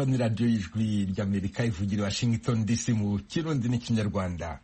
murumva ni radiyo y'ijwi ry'amerika ivugira i washington dc mu kirundi n'ikinyarwanda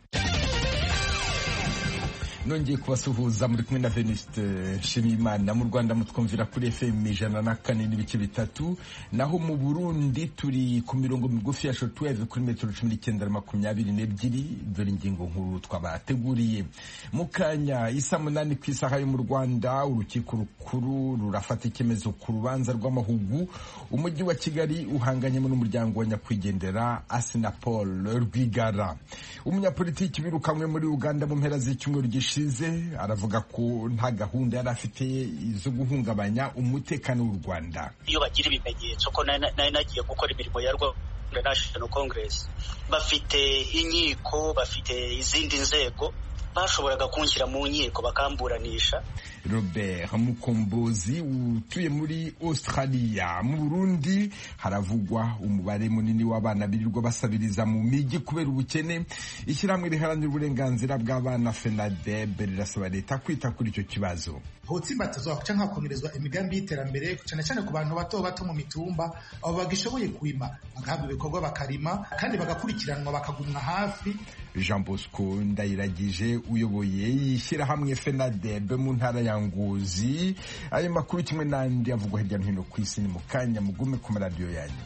nongeye kubasuhuza muri kumwe na Venuste Nshimiyimana mu Rwanda mutwumvira kuri FM ijana na kane n'ibice bitatu naho mu Burundi turi ku mirongo migufi ya shortwave kuri metero cumi n'icyenda na makumyabiri n'ebyiri dore ingingo nkuru twabateguriye mu kanya isa munani ku isaha yo mu Rwanda urukiko rukuru rurafata icyemezo ku rubanza rw'amahugu umujyi wa Kigali uhanganyemo n'umuryango wa nyakwigendera Asinapol Rwigara umunyapolitiki wirukanywe muri Uganda mu mpera z'icyumweru gishize gishize aravuga ko nta gahunda yari afite zo guhungabanya umutekano w'u Rwanda iyo bagira ibimenyetso ko nari nagiye gukora imirimo ya Rwanda National Congress bafite inkiko bafite izindi nzego bashoboraga kunshyira mu nkiko bakamburanisha Robert Mukombozi utuye muri Australia mu Burundi haravugwa umubare munini w'abana birirwa basabiriza mu migi kubera ubukene ishyirahamwe riharanira uburenganzira bw'abana FENADEB rirasaba leta kwita kuri icyo kibazo hotsimbatizwa kuca nkakomerezwa imigambi y'iterambere cyane cyane ku bantu bato bato mu mitumba abo bagishoboye kwima bagahabwa ibikorwa bakarima kandi bagakurikiranwa bakagumwa hafi Jean Bosco Ndayiragije uyoboye ishyirahamwe FENADEB mu ntara ya Ngozi ayo makuru kimwe n'andi avugwa hirya no hino ku isi ni mu kanya mugume ku maradiyo yanyu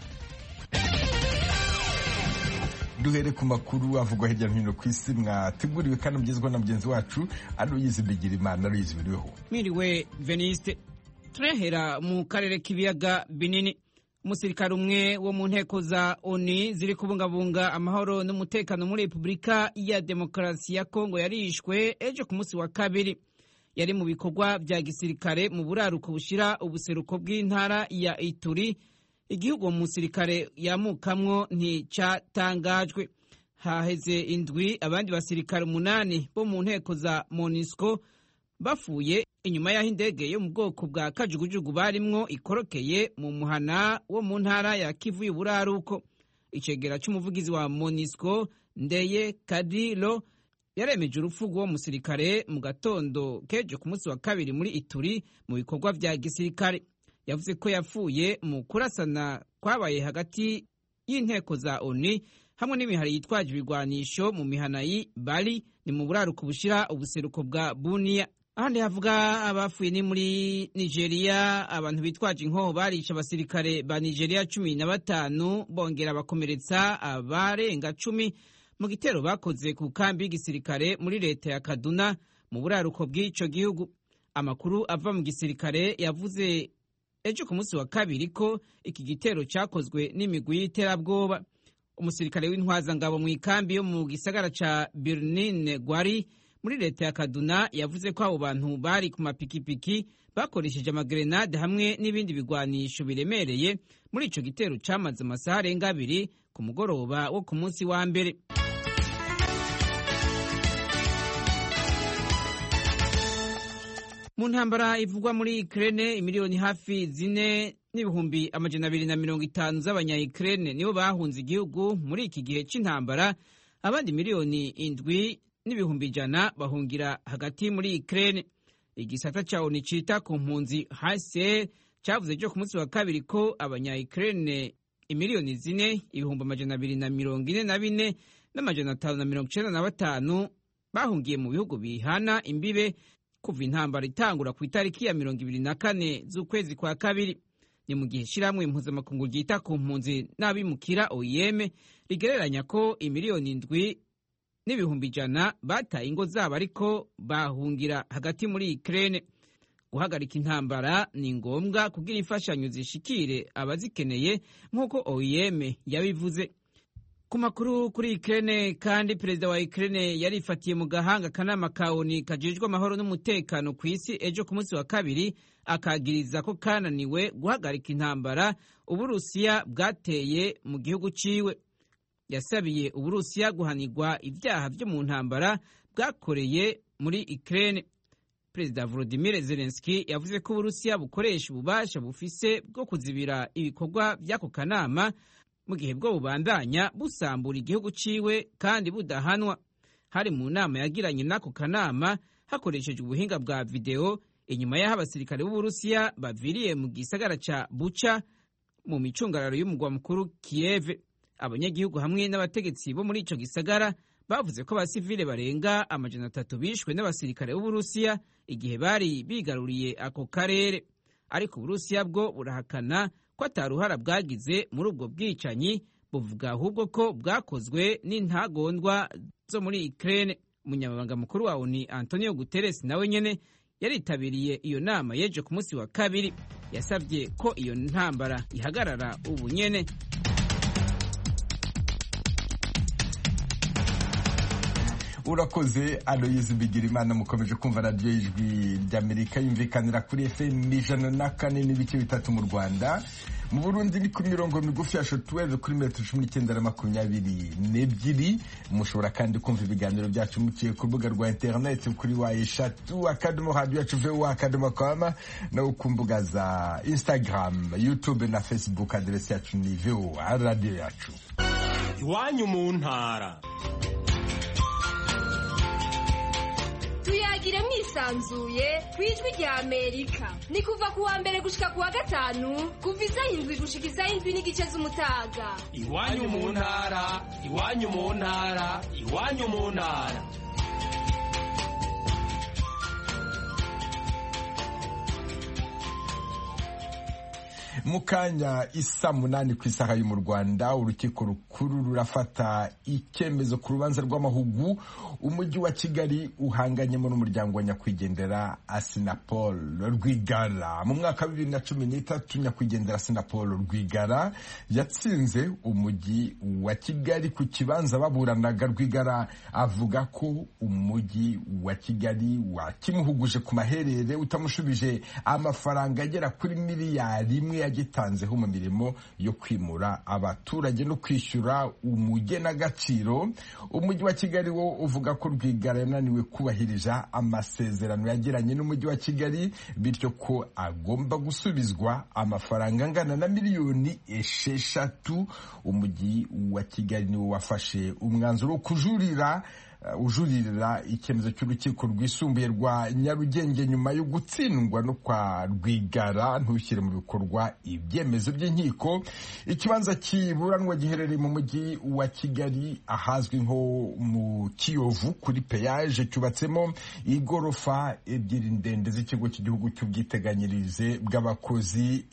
duhere ku makuru avugwa hirya no hino ku isi mwateguriwe kandi mugezweho na mugenzi wacu Aloyizi Bigirimana Aloyizi biriweho mwiriwe Veniste turahera mu karere k'ibiyaga binini umusirikare umwe wo mu nteko za oni ziri kubungabunga amahoro n'umutekano muri repubulika ya demokarasi ya kongo yarishwe ejo ku munsi wa kabiri yari mu bikorwa bya gisirikare mu buraruko bushira ubuseruko bw'intara ya ituri igihugu uwo musirikare yamukamwo nticyatangajwe haheze indwi abandi basirikare umunani bo mu nteko za monisco bafuye inyuma y'aho indege yo mu bwoko bwa kajugujugu barimwo ikorokeye mu muhana wo mu ntara ya kivu y'uburaruko icegera cy'umuvugizi wa monisco ndeye kadiro yaremeje urupfu rw'uwo musirikare mu gatondo kejo ku munsi wa kabiri muri ituri mu bikorwa bya gisirikare yavuze ko yapfuye mu kurasana kwabaye hagati y'inteko za oni hamwe n'imihari yitwaje ibigwanisho mu mihana y'i bari ni mu buraruko bushira ubuseruko bwa buniya ahandi havuga abafuye ni muri nigeria abantu bitwaje inkoho barisha abasirikare ba nigeria cumi na batanu bongera bakomeretsa abarenga cumi mu gitero bakoze ku kambi y'igisirikare muri leta ya kaduna mu buraruko bw'ico gihugu amakuru ava mu gisirikare yavuze ejo ku munsi wa kabiri ko iki gitero cyakozwe n'imigwi y'iterabwoba umusirikare w'intwazangabo mu ikambi yo mu gisagara ca birnin gwari muri leta ya kaduna yavuze ko abo bantu bari ku mapikipiki bakoresheje amagerenade hamwe n'ibindi bigwanisho biremereye muri ico gitero camaze amasaha arenga abiri ku mugoroba wo ku munsi wa mbere mu ntambara ivugwa muri Ukraine imiliyoni hafi zine n'ibihumbi amajana abiri na mirongo itanu z'abanya-Ukraine nibo bahunze igihugu muri iki gihe c'intambara abandi miliyoni indwi n'ibihumbi ijana bahungira hagati muri Ukraine igisata ca ONU cita ku mpunzi HCR cavuze cyo ku munsi wa kabiri ko abanya-Ukraine imiliyoni zine ibihumbi amajana abiri na mirongo ine na bine n'amajana atanu na mirongo icenda na batanu bahungiye mu bihugu bihana imbibe kuva intambara itangura ku itariki ya mirongo ibiri na kane z'ukwezi kwa kabiri ni mu gihe ishyirahamwe impuzamakungu ryita ku mpunzi n'abimukira OIM rigereranya ko imiliyoni indwi n'ibihumbi ijana bataye ingo zabo ariko bahungira hagati muri Ukraine guhagarika intambara ni ngombwa kugira imfashanyo zishikire abazikeneye nk'uko OIM yabivuze ku makuru kuri Ukraine kandi perezida wa Ukraine yarifatiye mu gahanga akanama ka ONU kajejwe amahoro n'umutekano ku isi ejo ku munsi wa kabiri akagiriza ko kananiwe guhagarika intambara uburusiya bwateye mu gihugu ciwe yasabiye uburusiya guhanirwa ibyaha byo mu ntambara bwakoreye muri Ukraine perezida Volodymyr Zelensky yavuze ko uburusiya bukoresha ububasha bufise bwo kuzibira ibikorwa by'ako kanama mu gihe bwo bubandanya busambura igihugu ciwe kandi budahanwa hari mu nama yagiranye n'ako kanama hakoreshejwe ubuhinga bwa videwo inyuma y'aho abasirikare b'uburusiya baviriye mu gisagara ca buca mu micungararo y'umugwa mukuru Kiev abanyagihugu hamwe n'abategetsi bo muri ico gisagara bavuze ko abasivile barenga amajana atatu bishwe n'abasirikare b'uburusiya igihe bari bigaruriye ako karere ariko uburusiya bwo burahakana ko ataruhara bwagize muri ubwo bwicanyi buvuga ahubwo ko bwakozwe n'intagondwa zo muri Ukraine umunyamabanga mukuru wa ONU Antonio Guterres nawe nyene yaritabiriye iyo nama yeje ku munsi wa kabiri yasabye ko iyo ntambara ihagarara ubu nyene urakoze aloyizi bigirimana mukomeje kumva radiyo y'ijwi ry'amerika yumvikanira kuri fm ijana na kane n'ibice bitatu mu rwanda mu burundi ni ku mirongo migufi ya shotuweve kuri metero cumi n'icyenda na makumyabiri n'ebyiri mushobora kandi kumva ibiganiro byacu muciye ku rubuga rwa interineti kuri wa eshatu akadomo radiyo yacu vuba akadomo koma no ku mbuga za instagram youtube na facebook aderesi yacu ni voa radiyo yacu iwanyu mu ntara tuyagire mwisanzuye ku ijwi rya amerika ni kuva ku wa mbere gushika ku wa gatanu kuva isaha indwi gushika isaha indwi n'igice z'umutaga iwanyu mu ntara iwanyu mu ntara iwanyu mu ntara mu kanya isa munani ku isaha yo mu rwanda urukiko rukuru rurafata icyemezo ku rubanza rw'amahugu umujyi wa kigali uhanganyemo n'umuryango wa nyakwigendera asinapol rwigara mu mwaka wa bibiri na cumi n'itatu nyakwigendera asinapol rwigara yatsinze umujyi wa kigali ku kibanza baburanaga rwigara avuga ko umujyi wa kigali wakimuhuguje ku maherere utamushubije amafaranga agera kuri miliyari imwe yagitanzeho mu mirimo yo kwimura abaturage no kwishyura umugenagaciro umujyi wa kigali wo uvuga ko rwigara yananiwe kubahiriza amasezerano yagiranye n'umujyi wa kigali bityo ko agomba gusubizwa amafaranga angana na miliyoni esheshatu umujyi wa kigali niwo wafashe umwanzuro wo kujurira ujuririra icyemezo cy'urukiko rwisumbuye rwa nyarugenge nyuma yo gutsindwa no kwa rwigara ntushyire mu bikorwa ibyemezo by'inkiko ikibanza kiburanwa giherereye mu mujyi wa kigali ahazwi nko mu kiyovu kuri peyaje cyubatsemo igorofa ebyiri ndende z'ikigo cy'igihugu cy'ubwiteganyirize bw'abakozi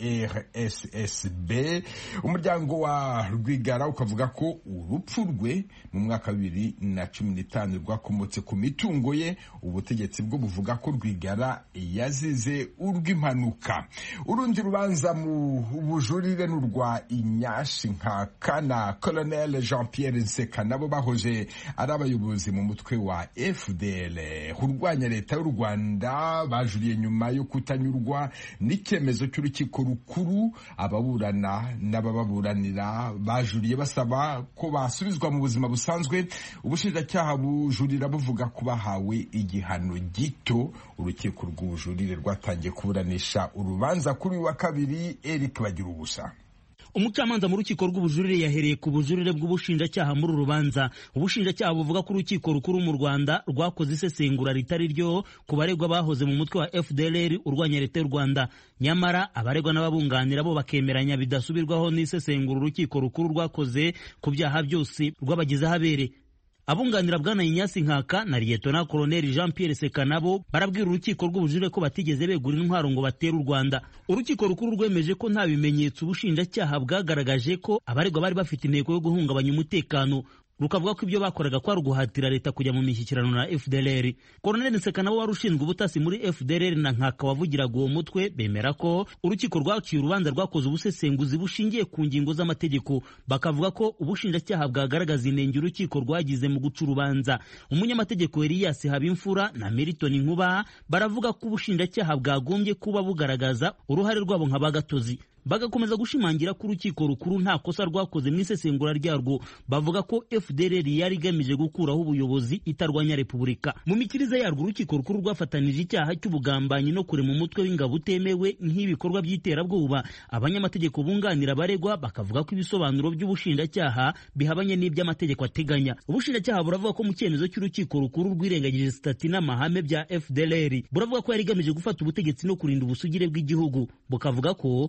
rssb umuryango wa rwigara ukavuga ko urupfu rwe mu mwaka wa bibiri na cumi n'itanu rwakomotse ku mitungo ye ubutegetsi bwo buvuga ko rwigara yazize urw'impanuka urundi rubanza mu bujurire ni urwa inyashi nka kana colonel jean pierre nseka nabo bahoje ari abayobozi mu mutwe wa fdl urwanya leta y'u rwanda bajuriye nyuma yo kutanyurwa n'icyemezo cy'urukiko rukuru ababurana n'abababuranira bajuriye basaba ko basubizwa mu buzima busanzwe ubushinjacyaha bujurira buvuga ko bahawe igihano gito urukiko rw'ubujurire rwatangiye kuburanisha urubanza kuri uyu wa kabiri eric bagira ubusa umucamanza mu rukiko rw'ubujurire yahereye ku bujurire bw'ubushinjacyaha muri uru rubanza ubushinjacyaha buvuga ko urukiko rukuru mu rwanda rwakoze isesengura ritari ryo ku baregwa bahoze mu mutwe wa fdlr urwanya leta y'u rwanda nyamara abaregwa n'ababunganira bo bakemeranya bidasubirwaho n'isesengura urukiko rukuru rwakoze ku byaha byose rwabagizeho abere abunganira bwana Inyasi Nkaka na Liyetona Koloneli Jean Pierre Seka nabo barabwira urukiko rw'ubujurire ko batigeze begura intwaro ngo batere u Rwanda urukiko rukuru rwemeje ko nta bimenyetso ubushinjacyaha bwagaragaje ko abaregwa bari bafite intego yo guhungabanya umutekano rukavuga ko ibyo bakoraga kwari uguhatira leta kujya mu mishyikirano na FDLR Colonel Nseka nabo wari ushinzwe ubutasi muri FDLR na Nkaka wavugiraga uwo mutwe bemera ko urukiko rwaciye urubanza rwakoze ubusesenguzi bushingiye ku ngingo z'amategeko bakavuga ko ubushinjacyaha bwagaragaza inenge urukiko rwagize mu guca urubanza umunyamategeko Elias Habimfura na Meriton Nkuba baravuga ko ubushinjacyaha bwagombye kuba bugaragaza uruhare rwabo nka bagatozi bagakomeza gushimangira ko urukiko rukuru nta kosa rwakoze mu isesengura ryarwo bavuga ko FDLR yari igamije gukuraho ubuyobozi itarwanya repubulika mu mikirize yarwo urukiko rukuru rwafatanije icyaha cy'ubugambanyi no kurema umutwe w'ingabo utemewe nk'ibikorwa by'iterabwoba abanyamategeko bunganira abaregwa bakavuga ko ibisobanuro by'ubushinjacyaha bihabanye n'iby'amategeko ateganya ubushinjacyaha buravuga ko mu cyemezo cy'urukiko rukuru rwirengagije sitati n'amahame bya FDLR buravuga ko yari igamije gufata ubutegetsi no kurinda ubusugire bw'igihugu bukavuga ko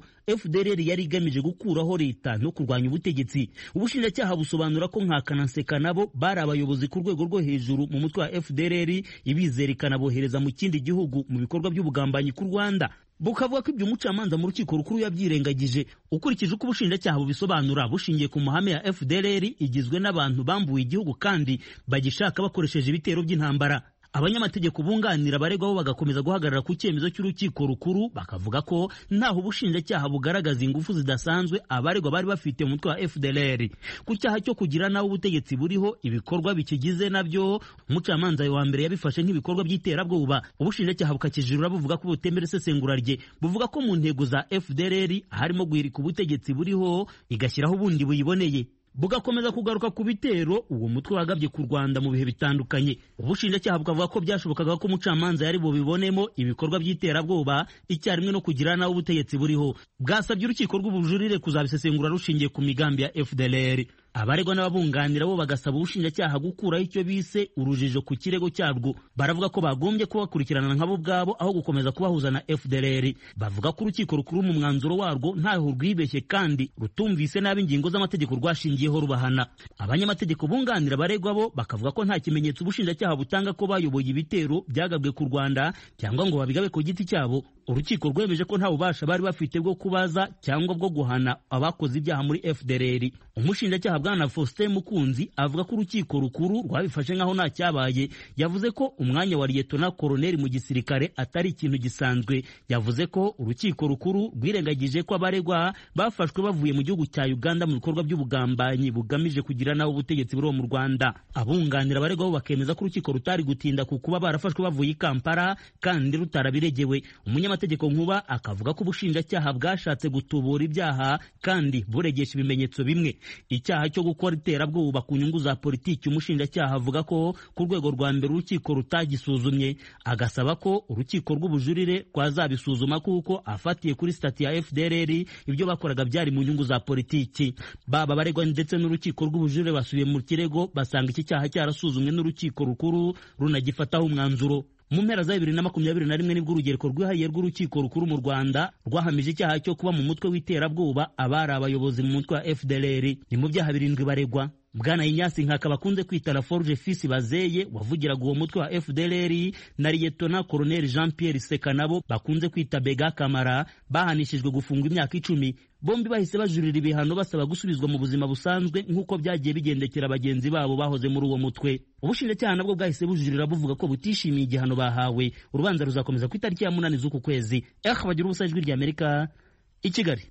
fdrr yari igamije gukuraho leta no kurwanya ubutegetsi ubushinjacyaha busobanura ko nka kananseka nabo bari abayobozi ku rwego rwo hejuru mu mutwe wa fdrr ibizera ikanabohereza mu kindi gihugu mu bikorwa by'ubugambanyi ku rwanda bukavuga ko ibyo umucamanza mu rukiko rukuru yabyirengagije ukurikije uko ubushinjacyaha bubisobanura bushingiye ku mahame ya fdrr igizwe n'abantu bambuye igihugu kandi bagishaka bakoresheje ibitero by'intambara abanyamategeko bunganira abaregwa bo bagakomeza guhagarara ku cyemezo cy'urukiko rukuru bakavuga ko ntaho ubushinjacyaha bugaragaza ingufu zidasanzwe abaregwa bari bafite mu mutwe wa FDLR ku cyaha cyo kugira nawe ubutegetsi buriho ibikorwa bikigize nabyo umucamanza wa mbere yabifashe nk'ibikorwa by'iterabwoba ubushinjacyaha bukakijurura buvuga ko butemera isesengura rye buvuga ko mu ntego za FDLR harimo guhirika ubutegetsi buriho igashyiraho ubundi buyiboneye bugakomeza kugaruka ku bitero uwo mutwe wagabye ku Rwanda mu bihe bitandukanye ubushinjacyaha bukavuga ko byashobokaga ko umucamanza yari bubibonemo ibikorwa by'iterabwoba icyarimwe no kugira nawe ubutegetsi buriho bwasabye urukiko rw'ubujurire kuzabisesengura rushingiye ku migambi ya FDLR abaregwa n'ababunganira bo bagasaba ubushinjacyaha gukuraho icyo bise urujijo ku kirego cyabwo baravuga ko bagombye kubakurikirana nkabo ubwabo aho gukomeza kubahuza na FDLR bavuga ko urukiko rukuru mu mwanzuro warwo ntaho rwibeshye kandi rutumvise nabi ingingo z'amategeko rwashingiyeho rubahana abanyamategeko bunganira abaregwa bo bakavuga ko nta kimenyetso ubushinjacyaha butanga ko bayoboye ibitero byagabwe ku Rwanda cyangwa ngo babigabe ku giti cyabo urukiko rwemeje ko nta bubasha bari bafite bwo kubaza cyangwa bwo guhana abakoze ibyaha muri FDLR umushinjacyaha bwana Faustin Mukunzi avuga ko urukiko rukuru rwabifashe nk'aho nta cyabaye yavuze ko umwanya wa liyetona koroneli mu gisirikare atari ikintu gisanzwe yavuze ko urukiko rukuru rwirengagije ko abaregwa bafashwe bavuye mu gihugu cya Uganda mu bikorwa by'ubugambanyi bugamije kugira naho ubutegetsi buriho mu Rwanda abunganira abaregwa bo bakemeza ko urukiko rutari gutinda ku kuba barafashwe bavuye i Kampala kandi rutarabiregewe umunyamategeko nkuba akavuga ko ubushinjacyaha bwashatse gutubura ibyaha kandi buregesha ibimenyetso bimwe icyaha cyo gukora iterabwoba ku nyungu za politiki umushinjacyaha avuga ko ku rwego rwa mbere urukiko rutagisuzumye agasaba ko urukiko rw'ubujurire rwazabisuzuma kuko afatiye kuri sitati ya FDLR ibyo bakoraga byari mu nyungu za politiki baba baregwa ndetse n'urukiko rw'ubujurire basubiye mu kirego basanga iki cyaha cyarasuzumwe n'urukiko rukuru runagifataho umwanzuro mu mpera za bibiri na makumyabiri na rimwe nibwo urugereko rwihariye rw'urukiko rukuru mu rwanda rwahamije icyaha cyo kuba mu mutwe w'iterabwoba abari abayobozi mu mutwe wa fdlr ni mu byaha birindwi baregwa bwana inyasi nkaka bakunze kwita la forge fils bazeye wavugiraga uwo mutwe wa fdlr na liyetona koroneli jean pierre seka nabo bakunze kwita bega kamara bahanishijwe gufungwa imyaka icumi bombi bahise bajurira ibihano basaba gusubizwa mu buzima busanzwe nk'uko byagiye bigendekera bagenzi babo bahoze muri uwo mutwe ubushinjacyaha nabwo bwahise bujurira buvuga ko butishimiye igihano bahawe urubanza ruzakomeza ku itariki ya munani z'uku kwezi eh bagira ubusa ijwi rya amerika i kigali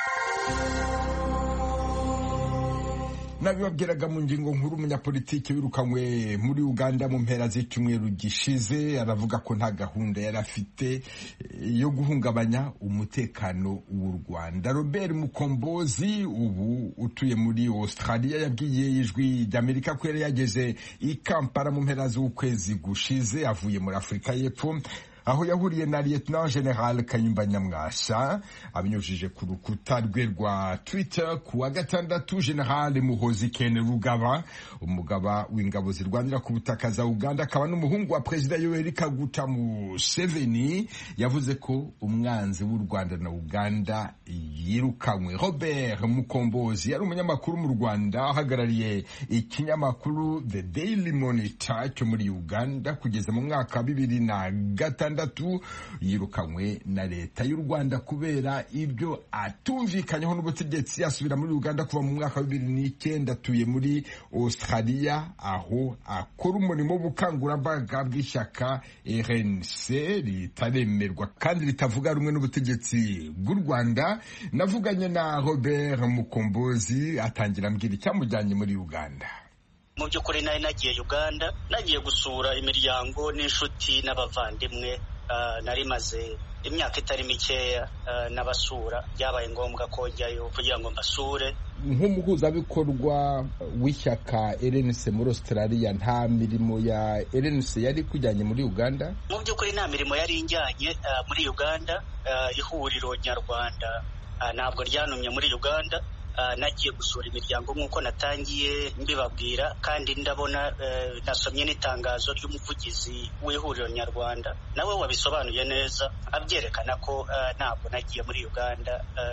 nabibabwiraga mu ngingo nkuru umunyapolitiki wirukanywe muri uganda mu mpera z'icyumweru gishize aravuga ko nta gahunda yari afite yo guhungabanya umutekano w'u rwanda robert mukombozi ubu utuye muri australia yabwiye ijwi ry'amerika ko yari yageze i kampala mu mpera z'ukwezi gushize avuye muri afurika y'epfo aho yahuriye na lieutenant general kayumba nyamwasa abinyujije ku rukuta rwe rwa twitter ku wa gatandatu general muhozi ken rugaba umugaba w'ingabo zirwanira ku butaka za uganda akaba n'umuhungu wa perezida yoweri kaguta museveni yavuze ko umwanzi w'u rwanda na uganda yirukanywe robert mukombozi yari umunyamakuru mu rwanda ahagarariye ikinyamakuru the daily monitor cyo muri uganda kugeza mu mwaka wa bibiri na gatandatu yirukanywe na leta y'u rwanda kubera ibyo atumvikanyeho n'ubutegetsi asubira muri uganda kuva mu mwaka wa bibiri n'icyenda atuye muri australia aho akora umurimo w'ubukangurambaga bw'ishyaka rnc ritaremerwa kandi ritavuga rumwe n'ubutegetsi bw'u rwanda navuganye na robert mukombozi atangira ambwira icyamujyanye muri uganda mu by'ukuri nari nagiye uganda nagiye gusura imiryango n'inshuti n'abavandimwe nari maze imyaka itari mikeya n'abasura byabaye ngombwa ko njyayo kugira ngo mbasure nk'umuhuzabikorwa w'ishyaka rnc muri australia nta mirimo ya rnc yari kujyanye muri uganda mu by'ukuri nta mirimo yari injyanye muri uganda ihuriro nyarwanda ntabwo ryanumye muri uganda nagiye gusura imiryango nk'uko natangiye mbibabwira kandi ndabona nasomye n'itangazo ry'umuvugizi w'ihuriro nyarwanda nawe wabisobanuye neza abyerekana ko ntabwo nagiye muri uganda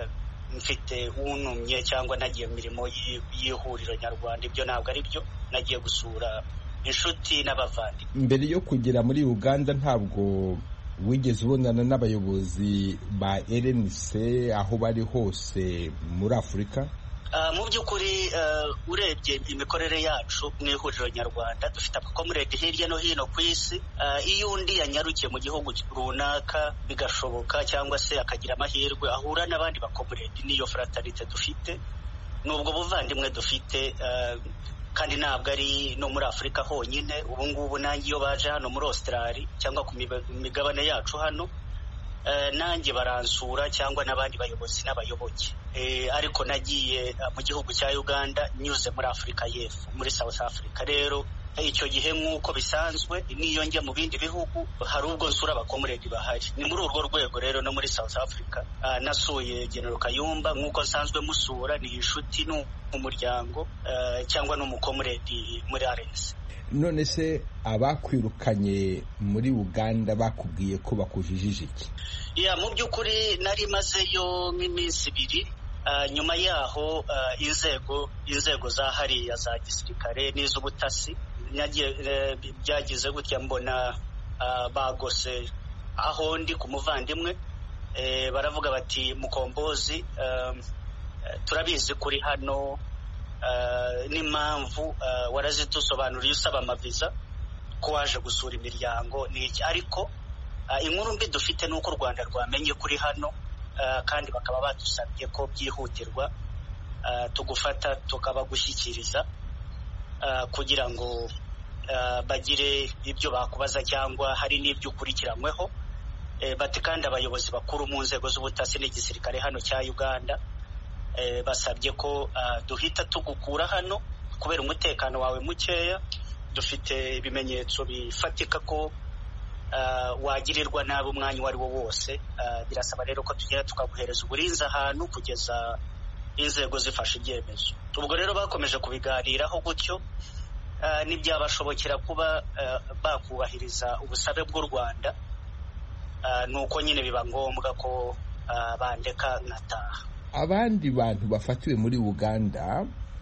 mfite unumye cyangwa nagiye mu mirimo y'ihuriro nyarwanda ibyo ntabwo ari byo nagiye gusura inshuti n'abavandimwe mbere yo kugera muri uganda ntabwo wigeze ubonana n'abayobozi ba rnc aho bari hose muri afurika mu by'ukuri urebye imikorere yacu mu ihuriro nyarwanda dufite abakomuredi hirya no hino ku isi iyo undi yanyarukiye mu gihugu runaka bigashoboka cyangwa se akagira amahirwe ahura n'abandi bakomuredi n'iyo faratarite dufite ni ubwo buvandimwe dufite kandi ntabwo ari no muri afurika honyine ubu ngubu nanjye iyo baje hano muri Australia cyangwa ku migabane yacu hano nanjye baransura cyangwa n'abandi bayobozi n'abayoboke ariko nagiye mu gihugu cya uganda nyuze muri afurika y'epfo muri south africa rero icyo gihe nk'uko bisanzwe n'iyo njya mu bindi bihugu hari ubwo nsura abakomuredi bahari ni muri urwo rwego rero no muri south africa nasuye genero kayumba nk'uko nsanzwe musura ni inshuti n'umuryango cyangwa n'umukomuredi muri arensi none se abakwirukanye muri uganda bakubwiye ko bakujijije iki ya mu by'ukuri nari mazeyo nk'iminsi ibiri nyuma yaho inzego inzego za hariya za gisirikare n'iz'ubutasi byagize gutya mbona bagose aho ndi ku muvandimwe baravuga bati mukombozi turabizi kuri hano n'impamvu warazidusobanuriye usaba amaviza ko waje gusura imiryango ni iki ariko inkuru mbi dufite ni uko u rwanda rwamenye kuri hano kandi bakaba badusabye ko byihutirwa tugufata tukabagushyikiriza kugira ngo bagire ibyo bakubaza cyangwa hari n'ibyo ukurikiranyweho bati kandi abayobozi bakuru mu nzego z'ubutasi n'igisirikare hano cya uganda basabye ko duhita tugukura hano kubera umutekano wawe mukeya dufite ibimenyetso bifatika ko wagirirwa nabi umwanya uwo ari wo wose birasaba rero ko tugenda tukaguhereza uburinzi ahantu kugeza inzego zifashe ibyemezo ubwo rero bakomeje kubiganiraho gutyo ntibyabashobokera kuba bakubahiriza ubusabe bw'u rwanda ni uko nyine biba ngombwa ko bandeka nkataha abandi bantu bafatiwe muri uganda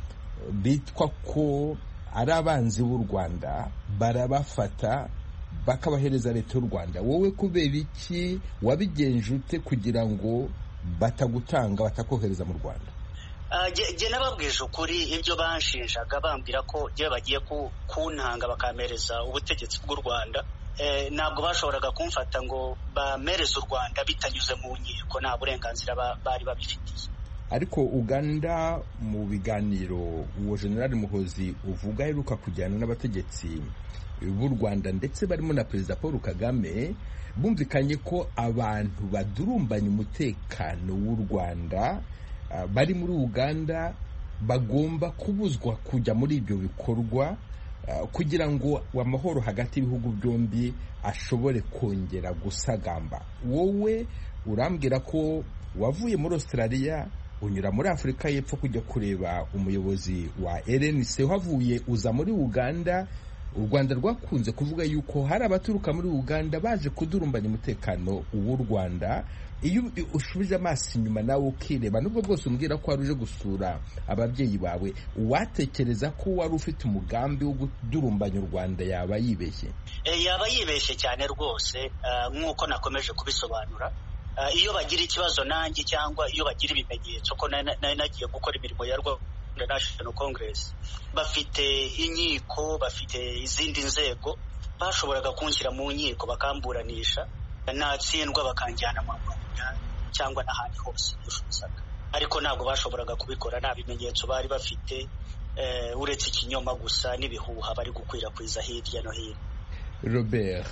bitwa ko ari abanzi b'u rwanda barabafata bakabahereza leta y'u rwanda wowe kubera iki wabigenje ute kugira ngo batagutanga batakohereza mu rwanda jye nababwije ukuri ibyo banshinjaga bambwira ko jye bagiye kuntanga bakampereza ubutegetsi bw'u rwanda ntabwo bashoboraga kumfata ngo bamereze u rwanda bitanyuze mu nkiko nta burenganzira bari babifitiye ariko uganda mu biganiro uwo generali muhozi uvuga aheruka kujyana n'abategetsi b'u rwanda ndetse barimo na perezida paul kagame bumvikanye ko abantu badurumbanya umutekano w'u rwanda bari muri uganda bagomba kubuzwa kujya muri ibyo bikorwa kugira ngo amahoro hagati y'ibihugu byombi ashobore kongera gusagamba wowe urambwira ko wavuye muri australia unyura muri afurika y'epfo kujya kureba umuyobozi wa rnc uhavuye uza muri uganda u rwanda rwakunze kuvuga yuko hari abaturuka muri uganda baje kudurumbanya umutekano w'u rwanda iyo ushubije amaso inyuma nawe ukireba nubwo bwose umbwira ko wari uje gusura ababyeyi bawe watekereza ko wari ufite umugambi wo kudurumbanya u rwanda yaba yibeshye yaba yibeshye cyane rwose nk'uko nakomeje kubisobanura iyo bagira ikibazo nanjye cyangwa iyo bagira ibimenyetso ko nari nagiye gukora imirimo ya rwanda national congress bafite inkiko bafite izindi nzego bashoboraga kunshyira mu nkiko bakamburanisha natsindwa bakanjyana mu rwanda cyangwa n'ahandi hose bifuzaga ariko ntabwo bashoboraga kubikora nta bimenyetso bari bafite uretse ikinyoma gusa n'ibihuha bari gukwirakwiza hirya no hino robert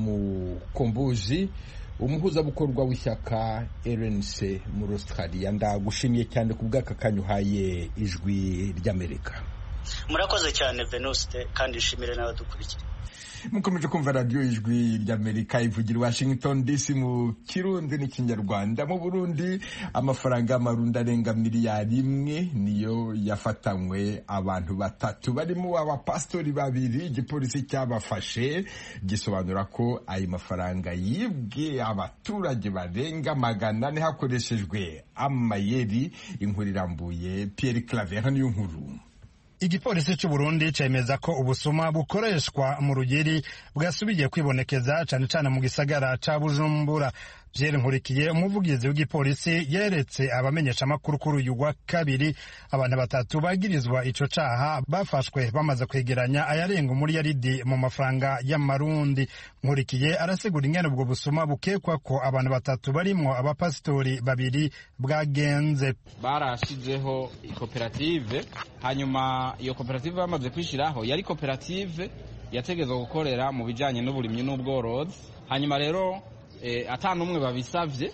mukombuzi umuhuzabikorwa w'ishyaka rnc muri australia ndagushimiye cyane ku bw'aka kanya uhaye ijwi ry'amerika murakoze cyane venuste kandi nshimire n'abadukurikira mukomeje kumva radiyo ijwi ry'amerika ivugira washington dc mu kirundi n'ikinyarwanda mu burundi amafaranga y'amarundi arenga miliyari imwe niyo yafatanywe abantu batatu barimo abapasitori babiri igipolisi cyabafashe gisobanura ko ayo mafaranga yibwe abaturage barenga magana ane hakoreshejwe amayeri inkuru irambuye pierre claver niyo nkuru igipolisi cy'u Burundi cemeza ko ubusuma bukoreshwa mu rugeri bwasubiye kwibonekeza cyane cyane mu gisagara ca Bujumbura Pierre Nkurikiye umuvugizi w'igipolisi yeretse abamenyesha amakuru kuri uyu wa kabiri abantu batatu bagirizwa ico caha bafashwe bamaze kwegeranya ayarenga umuriyaridi mu mafaranga y'amarundi Nkurikiye arasigura ingene ubwo busuma bukekwa ko abantu batatu barimwo abapasitori babiri bwagenze barashizeho koperative hanyuma iyo koperative bamaze kwishiraho yari koperative yategezwa gukorera mu bijanye n'uburimyi n'ubworozi hanyuma rero ata n'umwe babisabye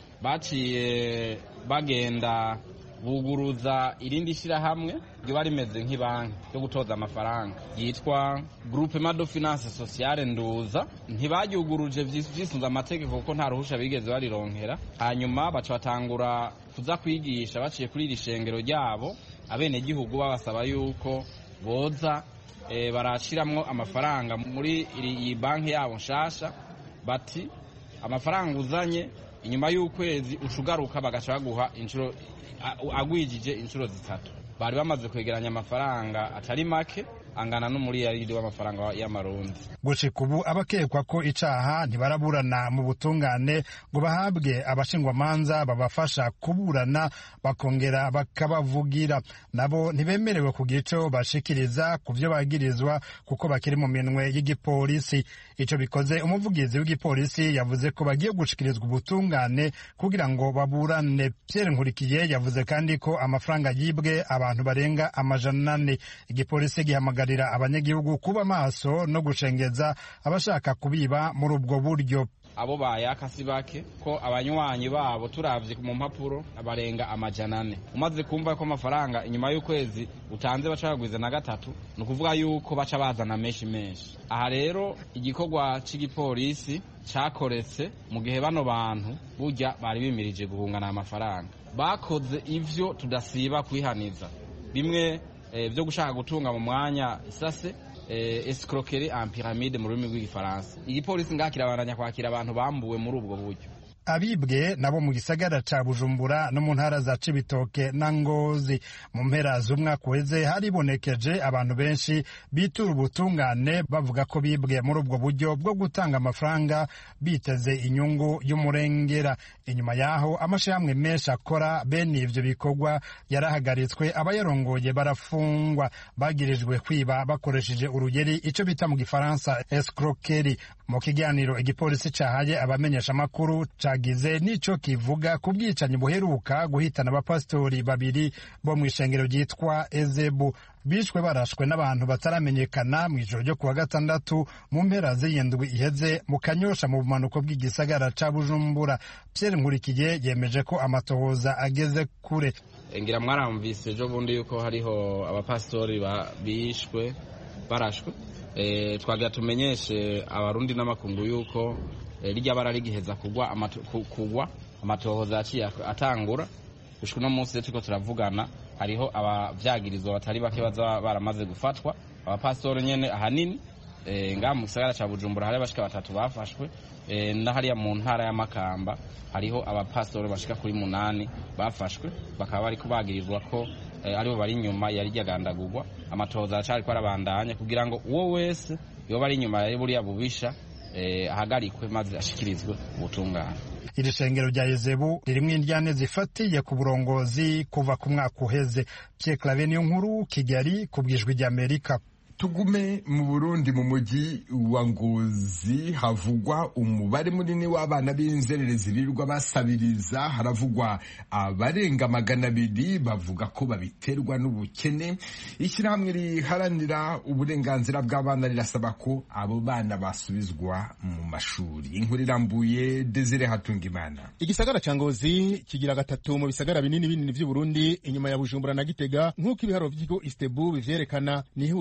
baciye bagenda buguruza irindi shyirahamwe riba rimeze nk'ibanki yo gutoza amafaranga yitwa groupe mado finance sociale nduza ntibaryuguruje vyisunze amategeko kuko nta ruhusha bigeze barironkera hanyuma baca batangura kuza kwigisha baciye kuri iri shengero ryabo abenegihugu babasaba yuko boza e, barashiramwo amafaranga muri iyi banki yabo nshasha bati amafaranga uzanye inyuma y'ukwezi ucugaruka bagaca baguha inshuro agwijije inshuro zitatu bari bamaze kwegeranya amafaranga atari make angana n'umuriyaridi w'amafaranga y'amarundi gushika ubu abakekwa ko icaha ntibaraburana mu butungane ngo bahabwe abashingwamanza babafasha kuburana bakongera bakabavugira nabo ntibemerewe kugira ico bashikiriza ku vyo bagirizwa kuko bakiri mu minwe y'igipolisi ico bikoze umuvugizi w'igipolisi yavuze ko bagiye gushikirizwa ubutungane kugira ngo baburane Pierre Nkurikiye yavuze kandi ko amafaranga yibwe abantu barenga amajana ane igipolisi gihamagara abanyagihugu kuba maso no gushengeza abashaka kubiba muri ubwo buryo abo bayaka si bake ko abanywanyi babo turavye mu mpapuro barenga amajana ane umaze kumva ko amafaranga inyuma y'ukwezi utanze baca bagwiza na gatatu ni ukuvuga yuko baca bazana menshi menshi aha rero igikorwa c'igipolisi cakoretse mu gihe bano bantu burya bari bimirije guhungana amafaranga bakoze ivyo tudasiba kwihaniza bimwe byo gushaka gutunga mu mwanya isase escroquerie en pyramide mu rurimi rw'igifaransa igipolisi ngaha kirabandanya kwakira abantu bambuwe muri ubwo buryo abibwe nabo mu gisagara ca bujumbura no mu ntara za cibitoke na ngozi mu mpera z'umwaka uheze haribonekeje abantu benshi bitura ubutungane bavuga ko bibwe muri ubwo buryo bwo gutanga amafaranga biteze inyungu y'umurengera inyuma yaho amashirahamwe menshi akora bene ivyo bikorwa yarahagaritswe abayarongoye barafungwa bagirijwe kwiba bakoresheje urugeri ico bita mu gifaransa escroquerie mu kiganiro igipolisi cahaye abamenyesha amakuru cagize nico kivuga ku bwicanyi buheruka guhitana abapasitori babiri bo mu ishengero ryitwa ezebu bishwe barashwe n'abantu bataramenyekana mu ijoro ryo kuwa gatandatu mu mpera z'iyindwi iheze mu kanyosha mu bumanuko bw'igisagara ca bujumbura pierre nkurikiye yemeje ko amatohoza ageze kure ngira mwaramvise ejo bundi yuko hariho abapasitori bishwe barashwe twagira tumenyeshe abarundi n'amakungu yuko rijya bara rigiheza kugwa kugwa amatohoza yaciye atangura gushika uno munsi turiko turavugana hariho abavyagirizwa batari bake baza baramaze gufatwa abapasitori nyene ahanini ngaha mu gisagara ca bujumbura hariho abashika batatu bafashwe na hariya mu ntara y'amakamba hariho abapasitori bashika kuri munani bafashwe bakaba bariko bagirizwa ko aribo bari inyuma yari ryagandagurwa amatohoza aracariko arabandanya kugira ngo uwo wese yoba ari inyuma ya buriya bubisha ahagarikwe maze ashikirizwe ubutungane iri shengero rya Ezebu ririmo indyane zifatiye ku burongozi kuva ku mwaka uheze Pierre Claver niyo nkuru Kigali ku bwijwi rya Amerika tugume mu burundi mu mujyi wa ngozi havugwa umubare munini w'abana b'inzererezi birirwa basabiriza haravugwa abarenga magana abiri bavuga ko babiterwa n'ubukene ishyirahamwe riharanira uburenganzira bw'abana rirasaba ko abo bana basubizwa mu mashuri inkuru irambuye desire hatungimana igisagara ca ngozi kigira gatatu mu bisagara binini binini vy'uburundi inyuma ya bujumbura na gitega nk'uko ibiharo vy'ikigo istebu bivyerekana ni ihuriro ry'aba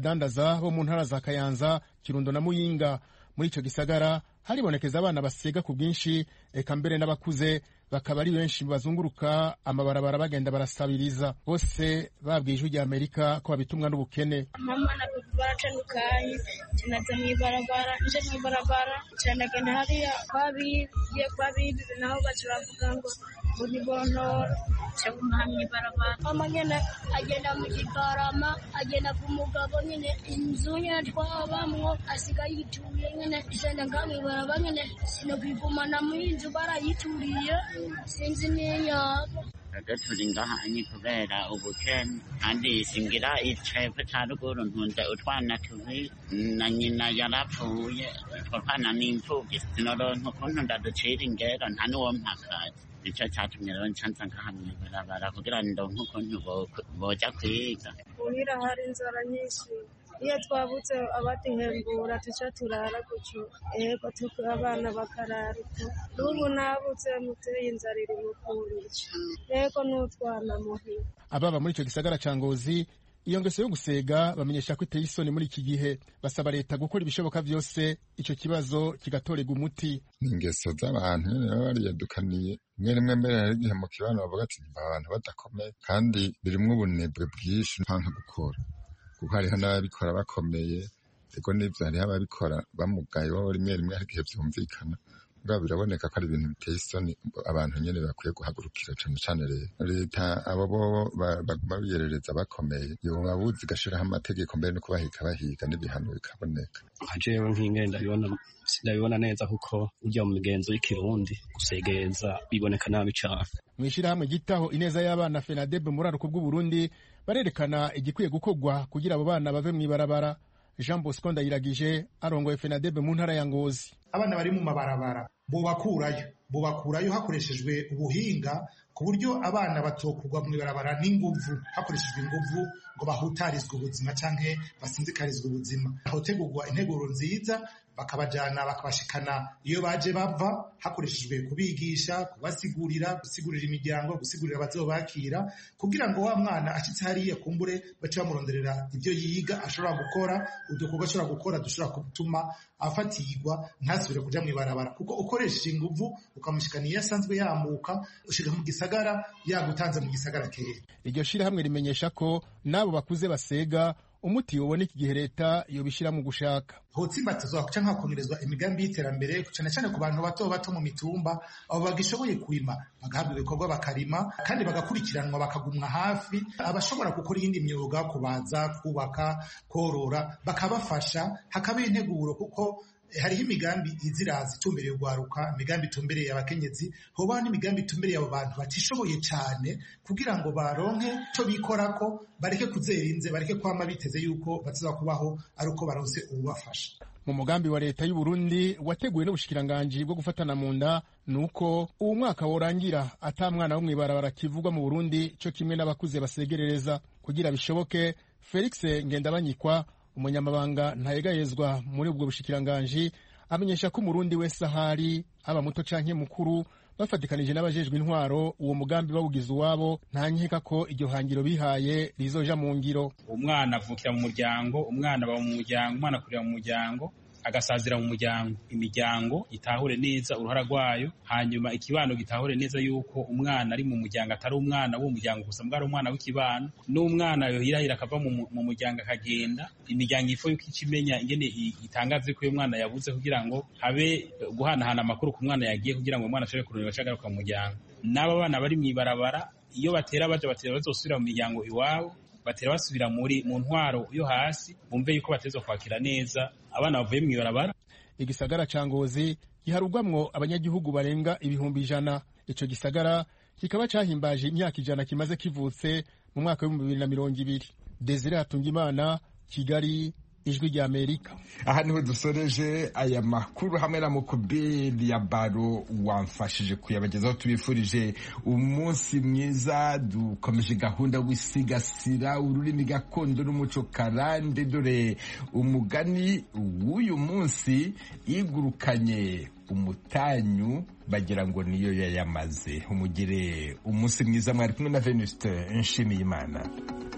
n'abadandaza bo mu ntara za kayanza kirundo na muyinga muri ico gisagara haribonekeza abana basega ku bwinshi eka mbere n'abakuze bakaba ari benshi bazunguruka amabarabara bagenda barasabiriza bose babwiye ijwi rya amerika ko babitumwa n'ubukene mama na papa baratandukanye tunaza mw'ibarabara nje mw'ibarabara canagenda hariya kwabiye kwabibi naho baca bavuga ngo uri bontora caguma mw'ibarabara mama nyene agenda mu gitarama agenda ku mugabo nyene inzu nyene twabamwo asigaye yituye nyene isenda nga mw'ibarabara nyene sinokwigumana mw'inzu barayituriye sinzi n'inyabo twebwe turi ngaha ni kubera ubukene kandi singira icepfo ca ruguru ntunze utwana tubiri na nyina yarapfuye utwo twana ni imfuvyi sinoronka ukuntu ndaducira ingero nta n'uwo mpakazi nico catumye rero ncanza ngaha mw'ibarabara kugira ndonke ukuntu boja kwiga muhira hari inzara nyinshi iyo twabutse abaduhembura tuca turara gutyo ego tuka abana bakarara uko n'ubu nabutse muteye inzara iri mu kunyica ego n'utwana muhira ababa muri ico gisagara ca ngozi iyo ngeso yo gusega bamenyesha ko iteye isoni muri iki gihe basaba leta gukora ibishoboka vyose ico kibazo kigatorerwa umuti ni ingeso z'abantu nyene baba bariyadukaniye rimwe rimwe mbere hari igihe mu kibano bavuga ati abantu badakomeye kandi birimwo ubunebwe bwinshi ntanka gukora kuko hariho n'ababikora bakomeye ego n'ivyo hariho ababikora bamugaye bo rimwe rimwe hari igihe vyumvikana mugabo biraboneka ko ari ibintu biteye isoni abantu nyene bakwiye guhagurukira cane cane rero leta abo bo baguma biyerereza bakomeye yoba buzi igashiraho amategeko mbere no kubahiga bahiga n'ibihano bikaboneka nka jewe nk'ingene ndabibona sindabibona neza kuko ujya mu migenzo y'ikirundi gusegereza biboneka nabi cane mw'ishirahamwe gitaho ineza y'abana fenadebe muri aruko bw'uburundi barerekana igikwiye gukorwa kugira abo bana bave mw'ibarabara jean bosco ndayiragije arongoye fenadebe mu ntara ya ngozi abana bari mu mabarabara bubakurayo bubakurayo hakoreshejwe ubuhinga ku buryo abana batokugwa mu ibarabara n'inguvu hakoreshejwe inguvu ngo bahutarizwe ubuzima canke basinzikarizwe ubuzima hotegurwa integuro nziza bakabajana bakabashikana iyo baje bava hakoreshejwe kubigisha kubasigurira gusigurira imiryango gusigurira abazobakira kugira ngo wa mwana ashitse hariya kumbure bace bamuronderera ibyo yiga ashobora gukora udukorwa ashobora gukora dushobora gutuma afatirwa ntasubire kuja mw'ibarabara kuko ukoresheje inguvu ukamushikana iyo asanzwe yamuka ushika mu gisagara yagutanze mu gisagara kera iryo shirahamwe rimenyesha ko n'abo bakuze basega umuti uboneka igihe leta yobishira mu gushaka hotsimbatizwa canke hakomerezwa imigambi y'iterambere cane cane ku bantu bato bato mu mitumba abo bagishoboye kurima bagahabwa ibikorwa bakarima kandi bagakurikiranwa bakagumwa hafi abashobora gukora iyindi myuga kubaza kubaka korora bakabafasha hakabaho integuro kuko hariho imigambi iziraza itumbereye urwaruka imigambi itumbereye abakenyezi hobaho n'imigambi itumbereye abo bantu batishoboye cyane kugira ngo baronke ico bikorako bareke kuzerinze bareke kwama biteze yuko bazaza kubaho ari uko baronse ububafasha mu mugambi wa leta y'u Burundi wateguwe n'ubushikiranganji bwo gufatana mu nda nuko uwo mwaka worangira ata mwana wo mw'ibarabara kivugwa mu Burundi co kimwe n'abakuze basegerereza kugira bishoboke Felix Ngendabanyikwa umunyamabanga ntayegayezwa muri ubwo bushikiranganji amenyesha ko umurundi wese ahari aba muto canke mukuru bafatikanije n'abajejwe intwaro uwo mugambi bawugize uwabo nta nkeka ko iryo hangiro bihaye rizoja mu ngiro umwana avukira mu muryango umwana aba mu muryango umwana akurira mu muryango agasazira mu muryango imiryango itahure neza uruhara rwayo hanyuma ikibano gitahure neza yuko umwana ari mu muryango atari umwana w'uwo muryango gusa mbwa ari umwana w'ikibano n'umwana yohirahira akava mu muryango akagenda imiryango ifo yuko ica imenya ingene itangaze ko uyu mwana yabuze kugira ngo habe guhanahana amakuru ku mwana yagiye kugira ngo umwana ashobore kurondera agaruka mu muryango n'aba bana bari mw'ibarabara iyo batera baja batera bazosubira mu miryango iwabo batera basubira muri mu ntwaro yo hasi bumve yuko batezwa kwakira neza abana bavuye mw'ibarabara igisagara ca ngozi giharugwamwo abanyagihugu barenga ibihumbi ijana ico gisagara kikaba cahimbaje imyaka ijana kimaze kivutse mu mwaka w'ibihumbi bibiri na mirongo ibiri desire hatungimana kigali ijwi rya amerika aha niho dusoreje aya makuru hamwe na mukubiri ya baro wamfashije kuyabagezaho tubifurije umunsi mwiza dukomeje gahunda wisigasira ururimi gakondo n'umuco karande dore umugani w'uyu munsi igurukanye umutanyu bagira ngo niyo yayamaze umugire umunsi mwiza mwari kumwe na venuste nshimiyimana